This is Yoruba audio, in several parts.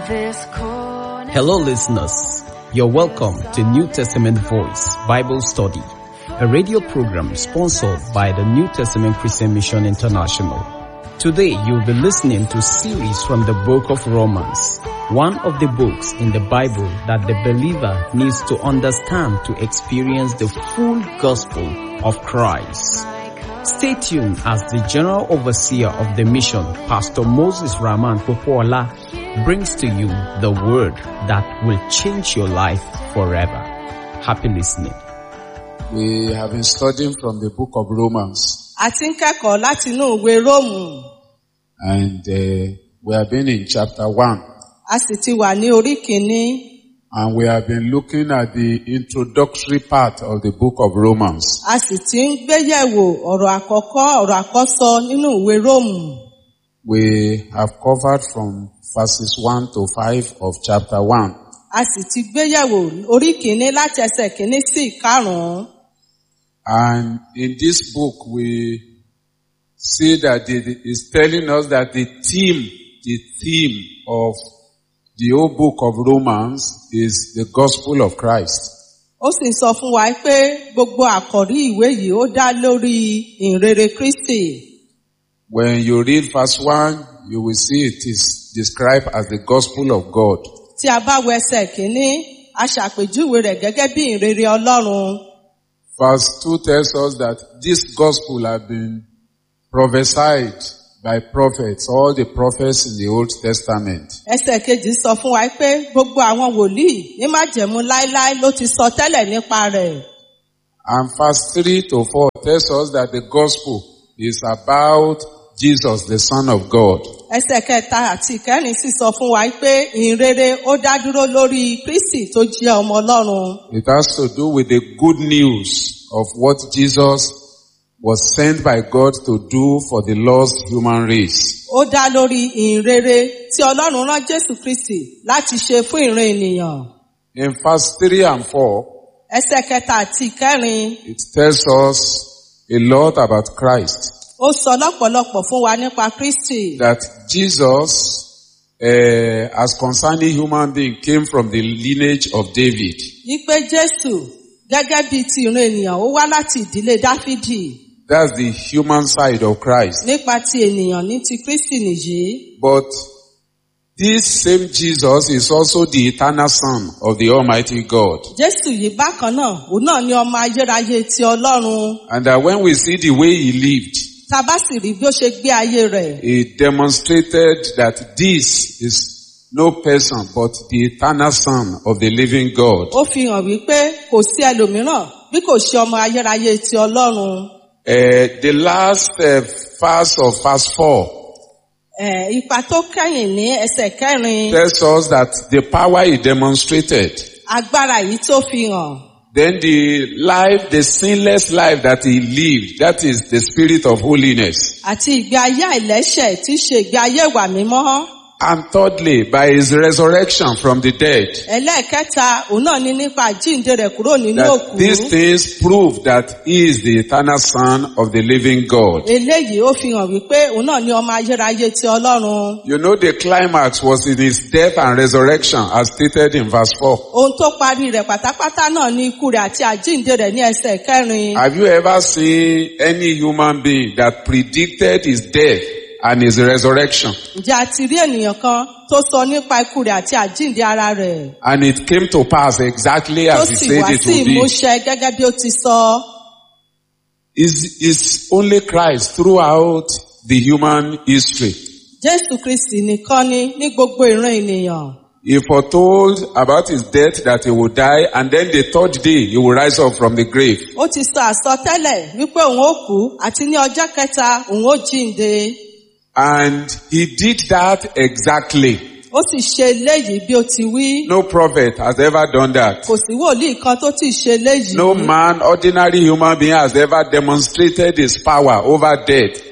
this corner. Hello, listeners. You're welcome to New Testament Voice Bible Study, a radio program sponsored by the New Testament Christian Mission International. Today, you'll be listening to series from the book of Romans, one of the books in the Bible that the believer needs to understand to experience the full gospel of Christ. Stay tuned as the General Overseer of the mission, Pastor Moses Rahman Popola, brings to you the word that will change your life forever. Happy listening. We have been studying from the book of Romans a ti ń kẹ́kọ̀ọ́ láti inú ìwé róòmù and uh, we have been in chapter 1 a sì ti wà ní orí kìíní and we have been looking at the introductory part of the book of Romans. a sì ti ń gbéyẹ̀wò ọ̀rọ̀ àkọ́kọ́ ọ̀rọ̀ àkọ́sọ nínú ìwé róòmù We have covered from verses 1 to 5 of chapter 1 a sì ti gbéyẹ̀wò orí kìíní láti ẹsẹ̀ kìíní sí ìkarùn-ún and in this book we see that it is telling us that the theme, the theme of the whole book of Romans is the gospel of Christ. ó sì ń sọ fún wa pé gbogbo àkọ́rí ìwé yìí ó dá lórí ìrere kristi When you read verse 1, you will see it is described as the gospel of God. tí a bá wo ẹsẹ̀ kìíní a ṣàpèjúwe rẹ̀ gẹ́gẹ́ bí ìrere ọlọ́run Verse 2 tells us that this gospel had been prophesied by prophets, all the prophets in the Old Testament. ẹsẹ̀ kejì sọ fún wa pé gbogbo àwọn wòlíì ní májẹ̀mú láéláé ló ti sọ tẹ́lẹ̀ nípa rẹ̀. And verse 3 to 4 tells us that the gospel is about Jesus, the Son of God. ẹsẹ̀ kẹta àti ìkẹrin sì sọ fún wa pé ìrere ó dá dúró lórí kristi tó jẹ́ ọmọ ọlọ́run. It has to do with the good news of what Jesus was sent by God to do for the lost human race. ó dá lórí ìrere tí ọlọ́run rán jésù kristi láti ṣe fún ìran ènìyàn. In verse 3 and 4, ẹsẹ̀ kẹta àti ìkẹrin it tells us a lot about Christ. ó sọ lọ́pọ̀lọpọ̀ fún wa nípa kristi. That Jesus, uh, as concerning human being, came from the lineage of David. wípé jésù gẹ́gẹ́ bíi ti ìran ènìyàn ó wá láti ìdílé dáfídì. That's the human side of Christ. nípa ti ènìyàn ní ti kristi nìyí. But this same Jesus is also the eternal son of the Almighty God. jésù yìí bákan náà òun náà ni ọmọ ayérayé ti ọlọ́run. And that when we see the way he lived, tá a bá sì rí bí ó ṣe gbé ayé rẹ̀. he demonstrated that this is no person but the eternal son of the living God. ó fi hàn wípé kò sí ẹlòmíràn bí kò ṣe ọmọ ayérayé ti ọlọ́run. Uh, the last uh, verse of verse 4 Eh, ipa tó kẹ́yìn ní ẹsẹ̀ kẹrin tells us that the power he demonstrated, agbára yìí tó fi hàn. then the life, the sinless life that he lived, that is the spirit of holiness. àti ìgbé ayé àìlẹ́ṣẹ̀ tí í ṣe ìgbé ayé ìwà mímọ́. And thirdly, by his resurrection from the dead, ẹlẹ́ẹ̀kẹta òun náà ní nípa àjíǹde rẹ̀ kúrò nínú that òkú. these things prove that he is the eternal son of the living God. eléyìí ó fi hàn wípé òun náà ní ọmọ ayérayé ti ọlọ́run. You know the climax was in his death and resurrection as stated in verse 4. ohun tó parí rẹ̀ pátápátá náà ní ikú rẹ̀ àti àjíǹde rẹ̀ ní ẹsẹ̀ kẹrin. Have you ever seen any human being that predicted his death and his resurrection? ǹjẹ́ a ti rí ènìyàn kan tó sọ nípa ikú rẹ̀ àti àjíǹde ara rẹ̀? And it came to pass exactly tó as he sì said wá it sí would be. ìmúṣẹ gẹ́gẹ́ bí ó ti sọ. Is is only Christ throughout the human history. Jésù Kristì nìkan ni ní gbogbo ìran ènìyàn. He foretold about his death that he would die and then the third day he will rise up from the grave. Ó ti sọ àsọtẹ́lẹ̀ wípé òun ó kú àti ní ọjọ́ kẹta òun ó jíǹde. And he did that exactly. Ó sì ṣe eléyìí bí ó ti wí. No prophet has ever done that. Kò sí wòlíì kan tó ti ṣe eléyìí. No man, ordinary human being has ever demonstrated his power over death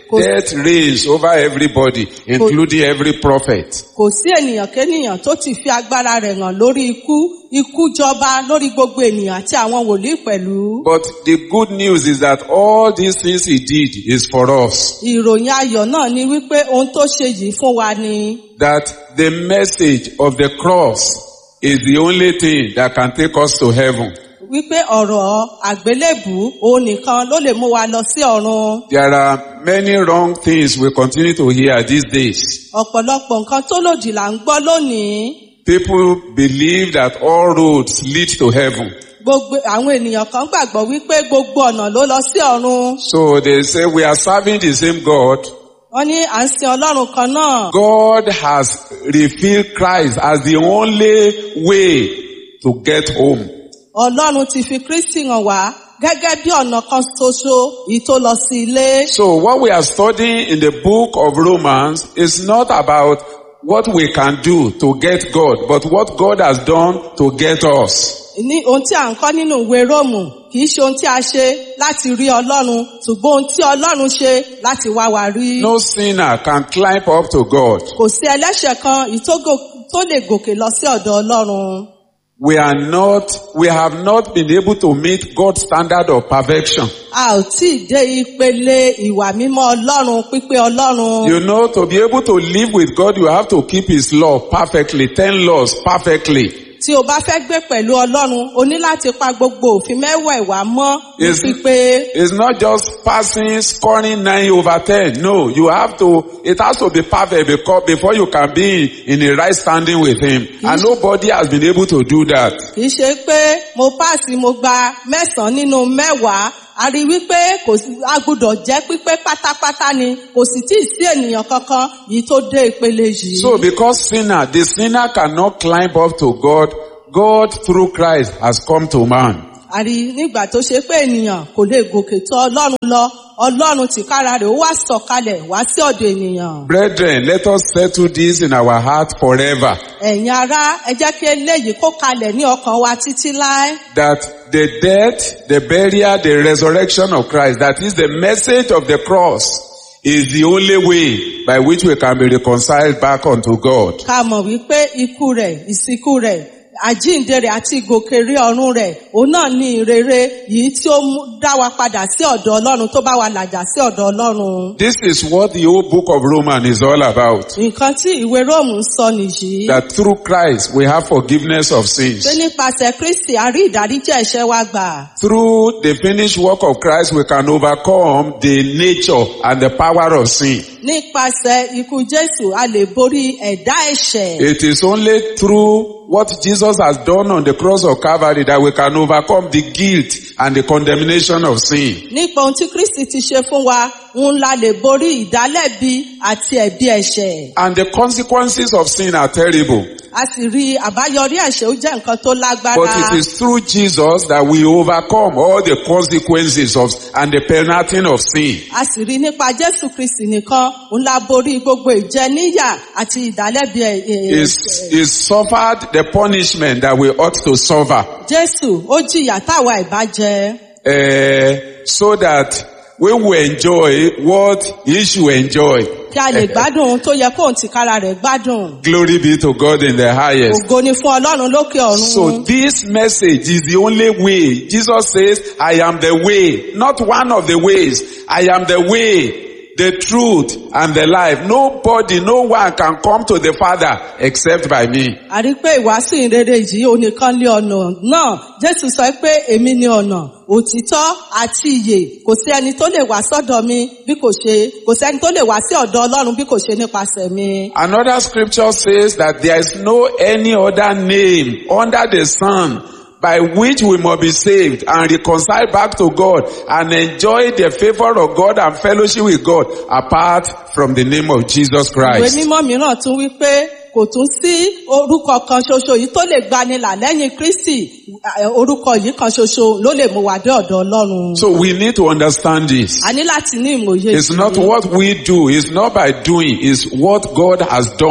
Kò- Death reigns over everybody, including every prophet. kò sí ènìyàn kénìyàn tó ti fi agbára rẹ̀ hàn lórí ikú ikú jọba lórí gbogbo ènìyàn àti àwọn wòlíì pẹ̀lú. But the good news is that all these things he did is for us. ìròyìn ayọ̀ náà ni wípé ohun tó ṣe yìí fún wa ni That the message of the cross is the only thing that can take us to heaven. wípé ọ̀rọ̀ àgbélébù òun nìkan ló lè mú wa lọ sí ọ̀run. There are many wrong things we continue to hear these days. ọ̀pọ̀lọpọ̀ nǹkan tó lòdì là ń gbọ́ lónìí. People believe that all roads lead to heaven. gbogbo àwọn ènìyàn kan gbàgbọ́ wípé gbogbo ọ̀nà ló lọ sí ọ̀run. So they say we are serving the same God. wọ́n ní à ń sin ọlọ́run kan náà. God has revealed Christ as the only way to get home. ọlọ́run ti fi kristi hàn wá gẹ́gẹ́ bí ọ̀nà kan ṣoṣo èyí tó lọ sí ilé. So what we are studying in the book of Romans is not about what we can do to get God, but what God has done to get us. ní ohun tí à ń kọ́ nínú ìwé róòmù kì í ṣe ohun tí a ṣe láti rí ọlọ́run ṣùgbọ́n ohun tí ọlọ́run ṣe láti wá wa rí. No sinner can climb up to God. kò sí ẹlẹ́ṣẹ̀ kan èyí tó gò- tó lè gòkè lọ sí ọ̀dọ̀ ọlọ́run. We are not, we have not been able to meet God's standard of perfection. a ò tí ì dé ìpele ìwà mímọ́ ọlọ́run pípé ọlọ́run. You know, to be able to live with God, you have to keep His law perfectly, ten laws perfectly. tí o bá fẹ́ gbé pẹ̀lú ọlọ́run o ní láti pa gbogbo òfin mẹ́wẹ̀ẹ̀wá mọ́ ní Yes. pípé. It's not just passing, scoring nine over ten. No, you have to, it has to be perfect because before you can be in, in a right standing with Him. And nobody has been able to do that. kì í ṣe pé mo páàsì mo gba mẹ́sàn-án nínú mẹ́wàá a rí wípé kò sí a gbúdọ̀ jẹ́ pípé pátápátá ni kò sì tí ì sí ènìyàn kankan yìí tó dé ìpele yìí. So because sinner, the sinner cannot climb up to God, God through Christ has come to man. a rí nígbà tó ṣe pé ènìyàn kò lè gòkè tó ọlọ́run lọ ọlọ́run tìkára rẹ̀ ó wá sọ̀kalẹ̀ wá sí ọ̀dọ̀ ènìyàn. Brethren, let us settle this in our heart forever. ẹ̀yin ará ẹ jẹ́ kí eléyìí kó kalẹ̀ ní ọkàn wa títí láé. That the death, the burial, the resurrection of Christ, that is the message of the cross, is the only way by which we can be reconciled back unto God. ká mọ̀ wípé ikú rẹ̀ ìsìnkú rẹ̀ àjíǹde rẹ̀ àti ìgòkèrè ọ̀run rẹ̀ òun náà ní ìrere yìí tí ó mú- dá wa padà sí ọ̀dọ̀ ọlọ́run tó bá wa làjà sí ọ̀dọ̀ ọlọ́run. This is what the whole book of Romans is all about. nǹkan tí ìwé róòmù ń sọ nìyí. That through Christ we have forgiveness of sins. pé nípasẹ̀ kristi a rí ìdáríjì ẹ̀ṣẹ̀ wa gbà. Through the finished work of Christ we can overcome the nature and the power of sin. nípasẹ̀ ikú jésù a lè borí ẹ̀dá ẹ̀ṣẹ̀. It is only through what Jesus has done on the cross of Calvary that we can overcome the guilt and the condemnation of sin. nípa ohun tí kristi ti ṣe fún wa ń la lè borí ìdálẹ́bi àti ẹ̀bi ẹ̀ṣẹ̀. And the consequences of sin are terrible. a sì rí àbáyọrí ẹ̀ṣẹ̀ ó jẹ́ nǹkan tó lágbára. But it is through Jesus that we overcome all the consequences of and the penalty of sin. a sì rí nípa jésù kristi nìkan ń la borí gbogbo ìjẹníyà àti ìdálẹ́bi ẹ̀- ẹ̀- Is ẹ̀ṣẹ̀. is suffered the punishment that we ought to suffer, jésù ó jìyà táwa ìbá jẹ uh, so that we will enjoy what he should enjoy. kí a lè gbádùn ohun tó yẹ kóun tìkára rẹ̀ gbádùn. Glory be to God in the highest. ògo ni fún ọlọ́run lókè ọ̀run. So this message is the only way. Jesus says, I am the way, not one of the ways. I am the way, the truth, and the life. Nobody, no one can come to the Father except by me. a rí pé ìwàásù ìrere yìí onìkan lé ọ̀nà náà jésù sọ pé èmi ni ọ̀nà òtítọ́ àti ìyè kò sí ẹni tó lè wá sọ́dọ̀ mi bí kò ṣe kò sí ẹni tó lè wá sí ọ̀dọ̀ ọlọ́run bí kò ṣe nípasẹ̀ mi. Another scripture says that there is no any other name under the sun by which we must be saved and reconciled back to God and enjoy the favor of God and fellowship with God apart from the name of Jesus ìwé Christ. mímọ́ mìíràn tún wí pé kò tún sí orúkọ kan ṣoṣo yìí tó lè gbanilà lẹ́yìn kristi eh, orúkọ yìí kan ṣoṣo ló lè mú wa dé ọ̀dọ̀ ọlọ́run. So we need to understand this. a ní láti ní ìmòye It's not yìí. what we do, it's not by doing, it's what God has done.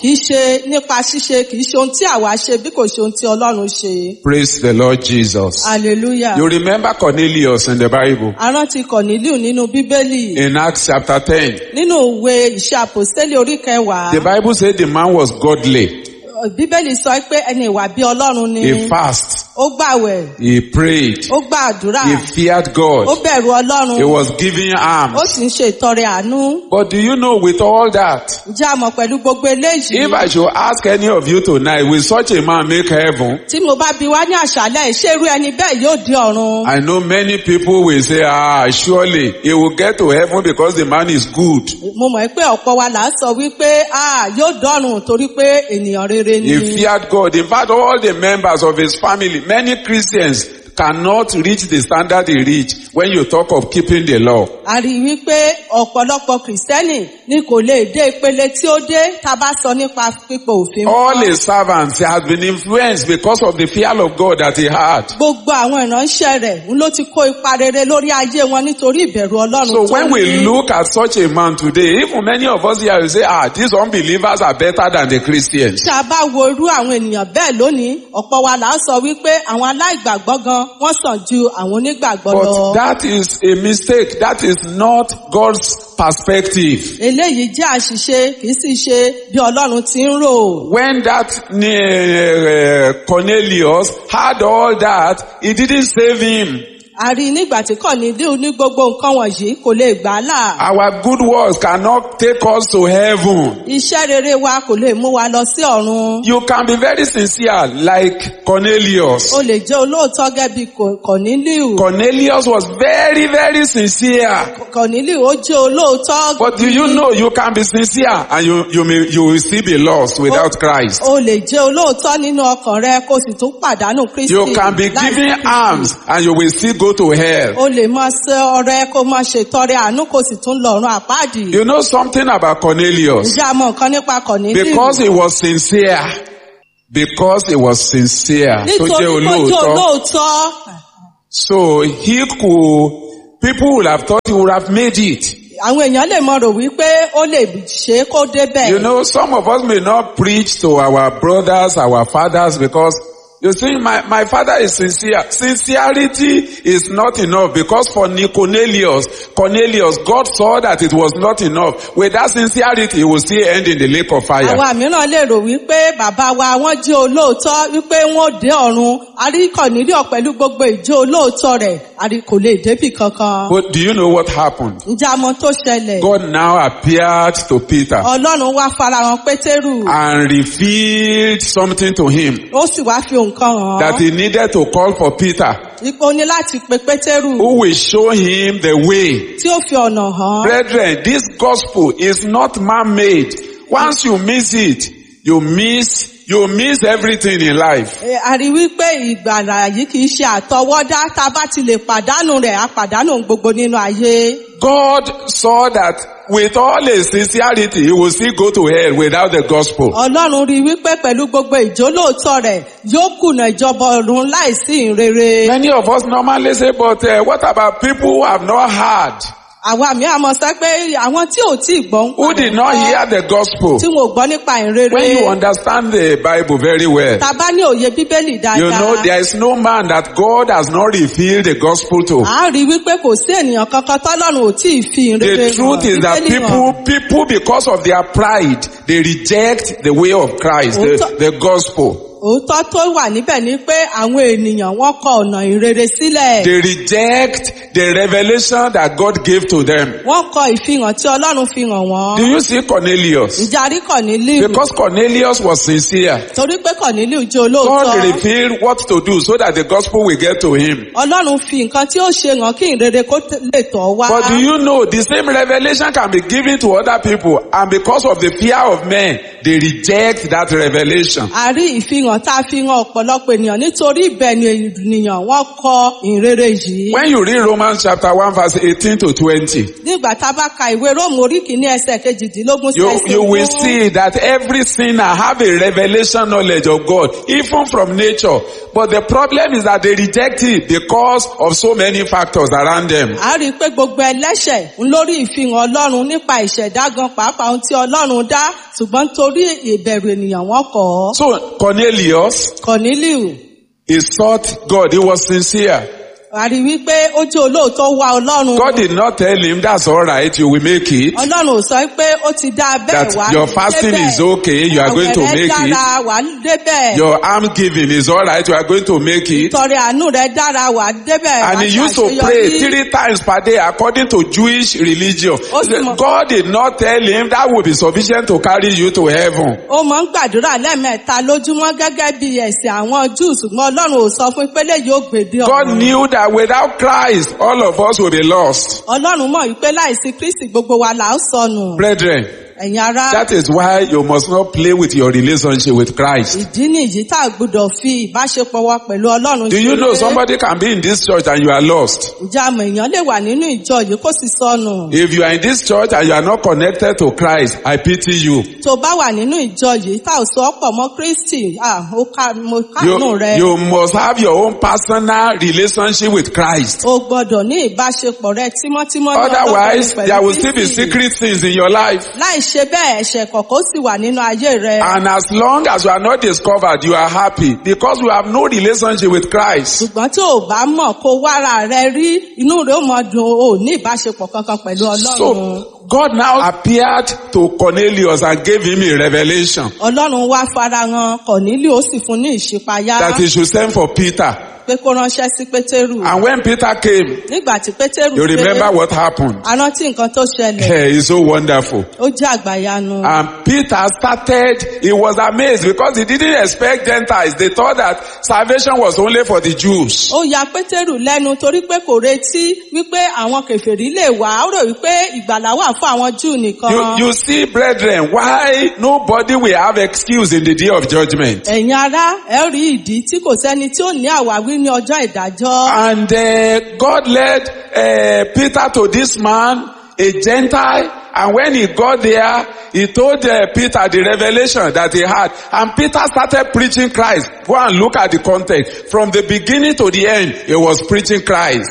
kì í ṣe nípa ṣíṣe kì í ṣe ohun tí àwa ṣe bí kò ṣe ohun tí ọlọ́run ṣe. Praise the Lord Jesus. hallelujah. You remember Cornelius in the Bible arántí kọ̀nílíù nínú bíbélì in Acts chapter 10. nínú ìwé ìṣe àpòstélì orí kẹwàá The Bible said the man was godly. bíbélì sọ pé ẹni ìwà bí ọlọ́run ni He fasted. ó gbàwẹ̀ He prayed. ó gbàdúrà He feared ó God. bẹ̀rù ọlọ́run He was giving ó alms. sì ń ṣe ìtọrẹ àánú But do you know with all that, ǹjẹ́ a mọ̀ pẹ̀lú gbogbo eléyìí if I should ask any of you tonight, will such a man make heaven? tí mo bá bi wá ní àṣálẹ́ ṣé irú ẹni bẹ́ẹ̀ yóò dé ọ̀run I know many people will say, ah, surely he will get to heaven because the man is good. mo mọ̀ pé ọ̀pọ̀ wa là ń sọ wípé ah yóò dọ̀run torí pé ènìyàn rere ni He feared God. In fact, all the members of his family, many Christians cannot reach the standard he reached when you talk of keeping the law. a rí i wípé ọ̀pọ̀lọpọ̀ kìrìsìtẹ́nì ni kò lè dé ìpele tí ó dé tá a bá sọ nípa pípò òfin All mọ́. his servants has been influenced because of the fear of God that he had. gbogbo àwọn ìránṣẹ́ rẹ̀ ń ló ti kó ipa rere lórí ayé wọn nítorí ìbẹ̀rù ọlọ́run So tó when we ní. look at such a man today, even many of us here will say, ah, these unbelievers are better than the Christians. tí a bá wo irú àwọn ènìyàn bẹ́ẹ̀ lónìí ọ̀pọ̀ wa là ń sọ wípé àwọn aláìgbàgbọ́ gan wọ́n sàn ju àwọn onígbàgbọ́ But lọ. that is a mistake. That is not God's perspective. eléyìí jẹ́ àṣìṣe kì í sì ṣe bí ọlọ́run ti ń rò. When that uh, Cornelius had all that, he didn't save him. a rí i nígbà tí kọ̀nílíù ní gbogbo nǹkan wọ̀nyí kò lè gbà á là. Our good works cannot take us to heaven. iṣẹ́ rere wa kò lè mú wa lọ sí ọ̀run. You can be very sincere like Cornelius. o lè jẹ́ olóòótọ́ gẹ́gẹ́ bí Kò- kọ̀nílíù. Cornelius was very, very sincere. kọ̀nílíù ó jẹ́ olóòótọ́. But do you know you can be sincere and you, you, may, you will still be lost without Christ? o lè jẹ́ olóòótọ́ nínú ọkàn rẹ kó sì tún pàdánù kristi. You can be láì giving sí Kristi. alms and you will still go to hell. o lè máa ṣe ọrẹ kó máa ṣètọrẹ àánú kó sì tún lọ́rùn àpáàdì. You know something about Cornelius? ǹjẹ́ a mọ nǹkan nípa kọ̀nílíù? Because he was sincere. Because he was sincere. Tó nítorí jẹ́ kó jẹ́ olóòótọ́. olóòótọ́. So he could, people would have thought he would have made it. àwọn èèyàn lè mọ rò wípé ó lè ṣe é kó débẹ̀. You know, some of us may not preach to our brothers, our fathers, because you see, my, my father is sincere. Sincerity is not enough because for Cornelius, Cornelius, God saw that it was not enough. With that sincerity, he will still end in the lake of fire. àwa mìíràn lè rò wípé bàbá wa wọ́n jẹ́ olóòótọ́ wípé wọ́n dé ọ̀run àríkọ̀ nílò pẹ̀lú gbogbo ìjẹ́ olóòótọ́ rẹ̀ àrí kò lè débì kankan. But do you know what happened? ǹjẹ́ a mọ tó ṣẹlẹ̀? God now appeared to Peter ọlọ́run wá farahàn pétérù and revealed something to him ó sì wá fi nǹkan hàn that án. he needed to call for Peter ipò ní láti pe pétérù who will show him the way tí ó fi ọ̀nà hàn án. Brethren, this gospel is not man-made. Once you miss it, you miss, you miss everything in life. Ẹ, a rí wípé ìgbàlà yìí kì í ṣe àtọwọ́dá tá a bá ti lè pàdánù rẹ̀ a pàdánù gbogbo nínú ayé. God saw that with all his sincerity, he will still go to hell without the gospel. ọlọ́run rí wípé pẹ̀lú gbogbo ìjólóòtọ́ rẹ̀ yóò kùnà ìjọba ọ̀run láìsí ìrere. Many of us normally say, but uh, what about people who have not heard, àwa mi àmọ́ sọ pé àwọn tí ò tí ì gbọ́ ń who did not hear the gospel? tí wọn ò gbọ́ nípa ìrere. When you understand the Bible very well, tá a bá ní òye bíbélì dáadáa. you know there is no man that God has not revealed the gospel to. a rí wípé kò sí ènìyàn kankan tọ́lọ́run ò tí ì fi ìrere The truth is that Bíbélì hàn. people, people because of their pride, they reject the way of Christ, the, the gospel. òótọ́ tó wà níbẹ̀ ni pé àwọn ènìyàn wọ́n kọ ọ̀nà ìrere sílẹ̀. They reject the revelation that God gave to them. wọ́n kọ ìfihàn tí ọlọ́run fi hàn wọ́n. Do you see Cornelius? ìjàrí kọ̀nílíù Because Cornelius was sincere. torí pé kọ̀nílíù jẹ́ God olóòótọ́. revealed what to do so that the gospel will get to him. ọlọ́run fi nǹkan tí ó ṣe hàn kí ìrere kó t- lè tọ̀ wá. But do you know the same revelation can be given to other people and because of the fear of men, they reject that revelation. a rí ìfihàn tá a fi hàn ọ̀pọ̀lọpọ̀ ènìyàn nítorí ìbẹ̀ni ènìyàn wọ́n kọ ìrere yìí. When you read Romans Romans chapter 1 verse 18 to 20, nígbà tá a bá ka ìwé róòmù orí kìíní ẹsẹ̀ kejìdínlógún sí you, ẹsẹ̀ you will ogún. see that every sinner have a revelation knowledge of God, even from nature. But the problem is that they reject it because of so many factors around them. a rí i pé gbogbo ẹlẹ́ṣẹ̀ ń lórí ìfihàn ọlọ́run nípa ìṣẹ̀dá gan pàápàá ohun tí ọlọ́run dá ṣùgbọ́n torí ìbẹ̀rù ènìyàn wọn kọ̀ ọ́. So Cornelius, Corneliu he sought God, he was sincere. a rí i wípé ó jẹ́ olóòótọ́ wá ọlọ́run. God did not tell him, that's alright, you will make it. ọlọ́run ò sọ pé ó ti dá a That bẹ́ẹ̀ wá your fasting is okay, you are going to Àwẹ̀ rẹ make it. dára wà á débẹ̀. Your alms giving is alright, you are going to make it. ìtọrẹ àánú rẹ dára wà á débẹ̀. And wà á he used to ṣàṣeyọrí. pray three times per day according to Jewish religion. Ó sì mọ̀- God did not tell him that would be sufficient to carry you to heaven. ó máa ń gbàdúrà lẹ́ẹ̀mẹ́ta lójúmọ́ gẹ́gẹ́ bí ẹ̀sìn àwọn júù ṣùgbọ́n ọlọ́run ò sọ fún pé léyìí ó gbèdé God ọ̀run. knew that without Christ, all of us will be lost. ọlọ́run mọ̀ wípé láìsí kristi gbogbo wa là ó sọnù. Brethren, ẹ̀yin ará that is why you must not play with your relationship with Christ. ìdí nìyí tá a gbọ́dọ̀ fi ìbáṣepọ̀ wa pẹ̀lú ọlọ́run Do you ṣeré. know somebody can be in this church and you are lost? ǹjẹ́ àmọ̀ èèyàn lè wà nínú ìjọ yìí kó sì sọnù. If you are in this church and you are not connected to Christ, I pity you. tó bá wà nínú ìjọ yìí tá ò sọ pọ̀ mọ́ kristi ah, ó ká mo kánú You, rẹ. you must have your own personal relationship with Christ. o gbọ́dọ̀ ní ìbáṣepọ̀ rẹ tímọ́tímọ́ ní Otherwise, Ọlọ́run there pẹ̀lú will still be Kristi. secret things in your life. láì ṣe bẹ́ẹ̀ ẹ̀ṣẹ̀ kọ̀ọ̀kan ó sì wà nínú ayé rẹ. And as long as you are not discovered, you are happy because you have no relationship with Christ. ṣùgbọ́n tí ò bá mọ̀ kó wára rẹ rí inú rẹ ó mọ dùn ó ní ìbáṣepọ̀ kankan pẹ̀lú ọlọ́run. So, God now appeared to Cornelius and gave him a revelation ọlọ́run wá farahàn kọ̀nílì ó sì fún ní ìṣípayá that he should send for Peter. pé kó ránṣẹ́ sí pétérù. And when Peter came, nígbà tí pétérù you remember what happened. arántí nǹkan tó ṣẹlẹ̀ Hey, it's so wonderful. ó jẹ́ àgbàyanu. And Peter started, he was amazed because he didn't expect Gentiles. They thought that salvation was only for the Jews. ó ya pétérù lẹ́nu torí pé kò retí wípé àwọn kèfèrí lè wá ó rò wípé ìgbàlá wà fún àwọn júù nìkan. You, you see, brethren, why nobody will have excuse in the day of judgment. ẹ̀yin ará ẹ rí ìdí tí kò sẹ́ni tí ó ní àwáwí ní ọjọ́ ìdájọ́. And uh, God led uh, Peter to this man, a Gentile, and when he got there, he told uh, Peter the revelation that he had. And Peter started preaching Christ. Go and look at the context. From the beginning to the end, he was preaching Christ.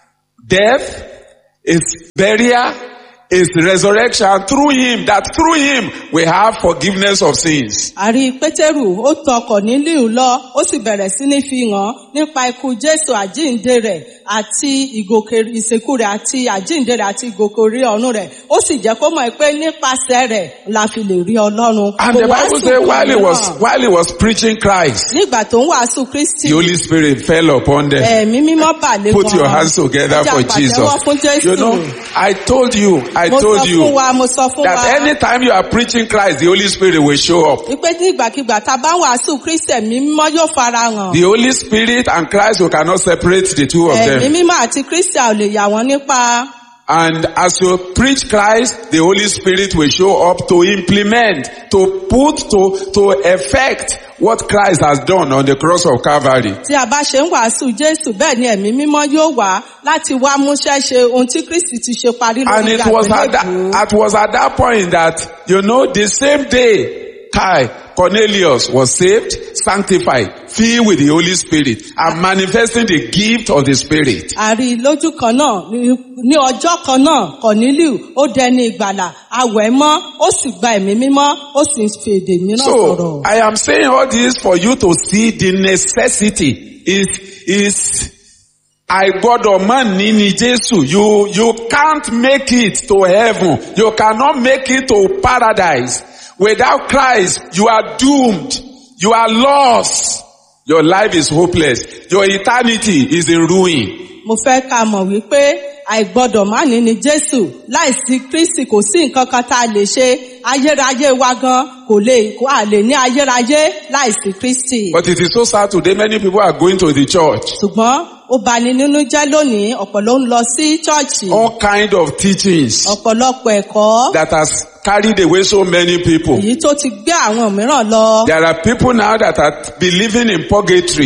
Death, his burial, his resurrection through him, that through him we have forgiveness of sins. àrí pétérù ó tọ kọ̀nílíù lọ ó sì bẹ̀rẹ̀ sí ní fi hàn nípa ikú jésù àjíǹde rẹ̀ àti ìgòkè ìsìnkú rẹ̀ àti àjíǹde rẹ̀ àti ìgòkè orí ọ̀run rẹ̀ ó sì jẹ́ kó mọ̀ pé nípasẹ̀ rẹ̀ la fi lè rí ọlọ́run. And Kò the Bible wàásù says while he kan was, mìíràn. while he was preaching Christ, nígbà tó ń wàásù kristi the Holy Spirit fell upon them. ẹ̀mí mímọ́ bà lé wọn. Put your hands together Ẹ jẹ́ for àpàtẹ́wọ́ fún Jesus. jésù. You know, I told you, I mo sọ told fún you wa mo sọ fún that wa. anytime you are preaching Christ, the Holy Spirit will show up. wípé nígbàkigbà tá a bá ń wàásù kristi ẹ̀mí mímọ́ yóò farahàn. The Holy Spirit and Christ, we cannot separate the two of ẹ̀mí them. mímọ́ àti kristi a ò lè yà wọ́n nípa. And as you preach Christ, the Holy Spirit will show up to implement, to put, to, to effect what Christ has done on the cross of Calvary. tí a bá ṣe ń wàásù jésù bẹ́ẹ̀ ni ẹ̀mí mímọ́ yóò wá láti wá múṣẹ́ ṣe ohun tí kristi ti ṣe parí And lórí it was at that, àgbélébùú. it was at that point that, you know, the same day, Kai, Cornelius was saved, sanctified, filled with the Holy Spirit, and manifesting the gift of the Spirit. àrí lójú kan náà ní- ní ọjọ́ kan náà kọ̀nílù ó dẹni ìgbàlà awẹ̀ mọ́ ó sì gba ẹ̀mí mímọ́ ó sì ń fi èdè mìíràn So, sọ̀rọ̀. I am saying all this for you to see the necessity is, is, I gbọ́dọ̀ mọ̀ ní ni Jésù. You, you can't make it to heaven. You cannot make it to paradise. Without Christ, you are doomed. You are lost. Your life is hopeless. Your eternity is in ruin. mo fẹ́ ká mọ̀ wípé àìgbọ́dọ̀ má ní ni jésù láìsí kristi kò sí nǹkan kan tá a lè ṣe ayérayé wa gan kò lè kó a lè ní ayérayé láìsí kristi. But it is so sad today many people are going to the church. ṣùgbọ́n ó bani nínú jẹ́ lónìí ọ̀pọ̀ ló ń lọ sí chọ́ọ̀chì All kind of teachings ọ̀pọ̀lọpọ̀ ẹ̀kọ́ that has carried away so many people. èyí tó ti gbé àwọn mìíràn lọ. There are people now that are believing in purgatory.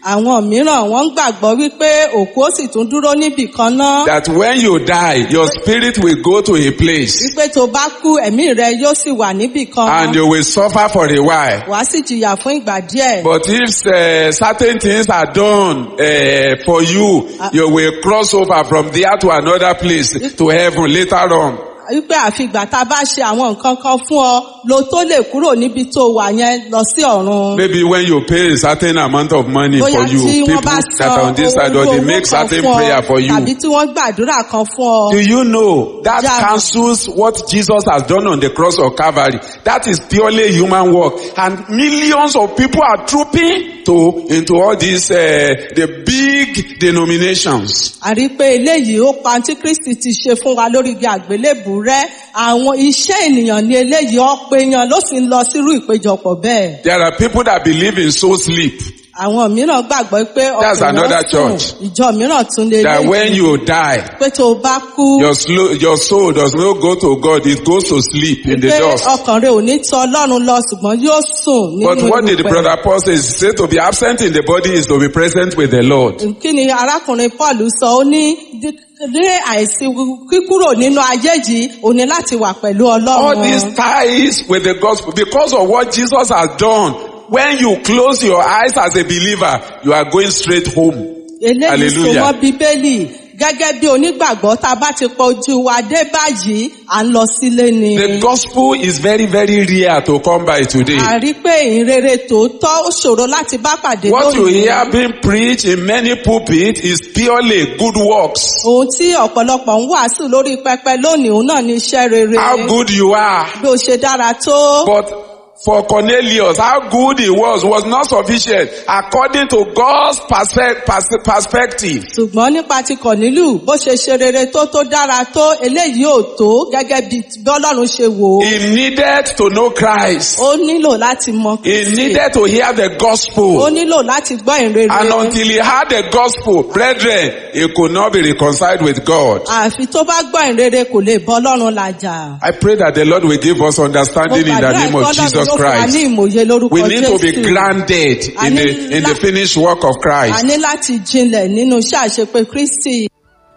àwọn mìíràn wọ́n ń gbàgbọ́ wípé òkú ó sì tún dúró níbì kan náà That when you die, your spirit will go to a place wípé tó bá kú ẹ̀mí rẹ yóò sì wà níbì kan and you will suffer for a while. wàá sì jìyà fún ìgbà díẹ̀. But if uh, certain things are done uh, for you, you will cross over from there to another place, to heaven later on. wípé àfìgbà tá a bá ṣe àwọn nǹkan kan fún ọ lo tó lè kúrò níbi tó wà yẹn lọ sí ọ̀run. Maybe when you pay a certain amount of money bóyá for you, tí people wọ́n bá that are on this side or they make certain prayer for you. tàbí tí wọ́n gbàdúrà kan fún ọ. Do you know that Yeah. cancels what Jesus has done on the cross of Calvary? That is purely human work. And millions of people are trooping to, into all these, uh, the big denominations. a rí pé eléyìí ó pa tí kristi ti ṣe fún wa lórí igi àgbélébù rẹ àwọn iṣẹ́ ènìyàn ní eléyìí ọ̀pọ̀ èèyàn ló sì ń lọ sírú ìpéjọpọ̀ bẹ́ẹ̀. There are people that believe in soul sleep. àwọn mìíràn gbàgbọ́ pé That's ọkùnrin another sùn church. ìjọ mìíràn tún lè That when you die, pé tó o bá kú your, slow, your soul does not go to God, it goes to sleep in the pé dust. ọkàn rẹ ò ní tọ ọlọ́run lọ ṣùgbọ́n yóò sùn But nínú what did the erùpẹ̀. brother Paul say? He said to be absent in the body is to be present with the Lord. kí ni arákùnrin paul sọ ó ní dí- ní àìsí kíkúrò nínú ayé yìí ò ní láti wà pẹ̀lú All these ọlọ́run. ties with the gospel because of what Jesus has done. When you close your eyes as a believer, you are going straight home. eléyìí so Hallelujah. mọ́ bíbélì gẹ́gẹ́ bí onígbàgbọ́ tá a bá ti pọ̀ ojú wa dé báyìí à ń lọ sílé ni. The gospel is very, very rare to come by today. a rí pé ìrere tòótọ́ ó ṣòro láti bá pàdé What you lónìí. hear being preached in many pulpits is purely good works. ohun tí ọ̀pọ̀lọpọ̀ ń wàásù lórí pẹpẹ lónìí òun náà ní iṣẹ́ rere. How good you are. bí o ṣe dára tó. But for Cornelius, how good he was was not sufficient according to God's perspe- pers- perspective. ṣùgbọ́n nípa ti kọ̀nílù bó ṣe ṣe rere tó tó dára tó eléyìí ò tó gẹ́gẹ́ bí bí ọlọ́run ṣe wò ó. He needed to know Christ. ó nílò láti mọ He Kristi. needed to hear the ó gospel. nílò láti gbọ́ ìrere. And until he heard the gospel, brethren, he could not be reconciled with God. àfi tó bá gbọ́ ìrere kò lè bọ́ ọlọ́run làjà. I pray that the Lord will give us mo understanding in the gbàdúrà name of ìgbọ́dọ̀ Jesus ló fún wa ní Christ. ìmòye lórúkọ We need to be Jésù. grounded in the, in the finished work of a Christ. ní láti jinlẹ̀ nínú iṣẹ́ àṣepé Kristi.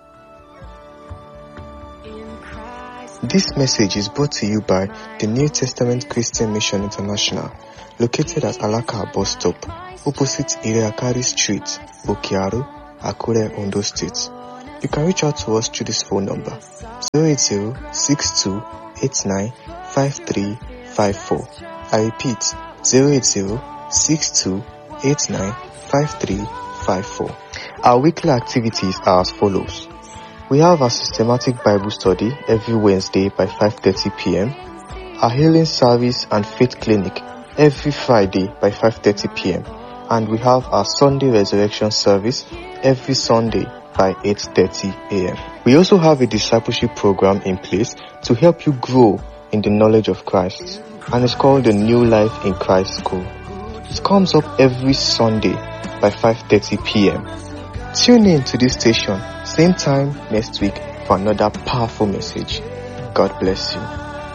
This message is brought to you by the New Testament Christian Mission International, located at Alaka bus stop, opposite Iriakari Street, Okiaru, Akure, Ondo State. You can reach out to us through this phone number 080-6289-5354. I repeat 080-6289-5354. Our weekly activities are as follows. We have our systematic Bible study every Wednesday by 5:30 p.m. Our healing service and faith clinic every Friday by 5:30 p.m. And we have our Sunday resurrection service every Sunday by 8:30 a.m. We also have a discipleship program in place to help you grow in the knowledge of Christ, and it's called the New Life in Christ School. It comes up every Sunday by 5:30 p.m. Tune in to this station, same time next week for another powerful message. God bless you.